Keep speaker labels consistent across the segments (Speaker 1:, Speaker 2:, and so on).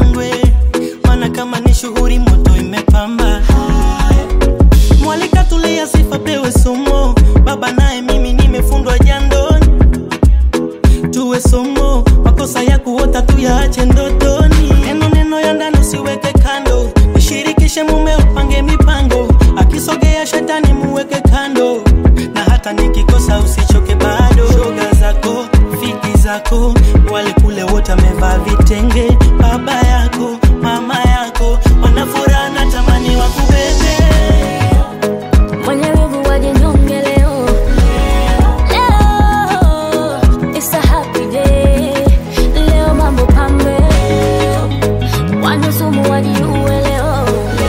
Speaker 1: shangwe, maana kama ni shughuli moto imepamba. Mwalika tulia, sifa pewe somo, baba naye mimi nimefundwa jandoni, tuwe somo, makosa ya kuota tuyaache ndotoni. Neno neno ya ndani usiweke kando, mshirikishe mume upange mipango, akisogea shetani muweke kando, na hata nikikosa usichoke bado. Shoga zako fiki zako wale kule wote wamevaa vitenge, baba yako mama yako wanafuraha na tamani wakubebe.
Speaker 2: Mwenye wivu wajinyonge leo. Leo, it's a happy day. Leo mambo pambe. Wanyusumu wajiue leo.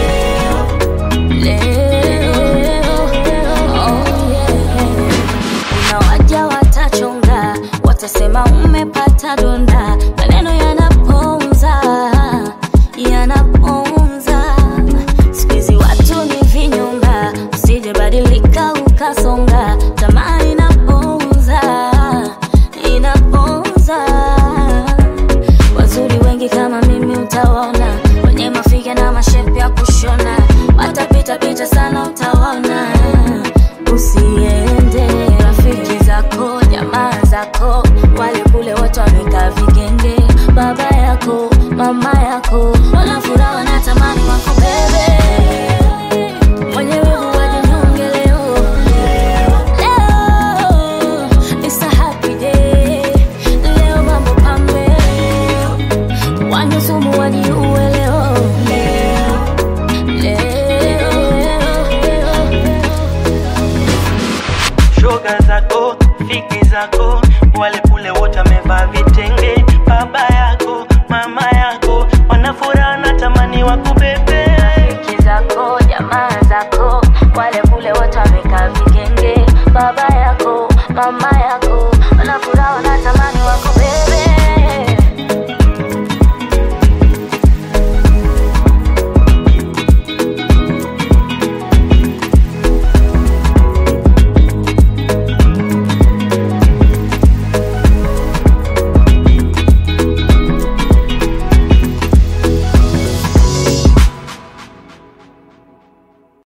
Speaker 2: Leo, oh yeah. Kuna waja watachonga, watasema umepata donda, maneno yanaponza, yanaponza. Siku hizi watu ni vinyonga, usije badilika ukasonga, tamaa inaponza, inaponza. Wazuri wengi kama mimi utawaona, wenye mafiga na mashepu ya kushona, watapita pita sana utawaona. Usiende rafiki zako, jamaa zako, wale kule wote wamekaa vigenge, baba yako, mama yako, wanafuraha wanatamani wako bebe. Mwenye wivu wajinyonge leo. Leo, it's a happy day. Leo mambo pambe. Wanyusumu wajiue leo. Leo, leo.
Speaker 1: shoga zako fiki zako wale kule wote wamevaa vitenge, baba yako mama yako wanafuraha na tamani wakubebe.
Speaker 2: Rafiki zako, jamaa zako, wale kule wote wamekaa vigenge, baba yako, mama yako, wanafuraha wanatamani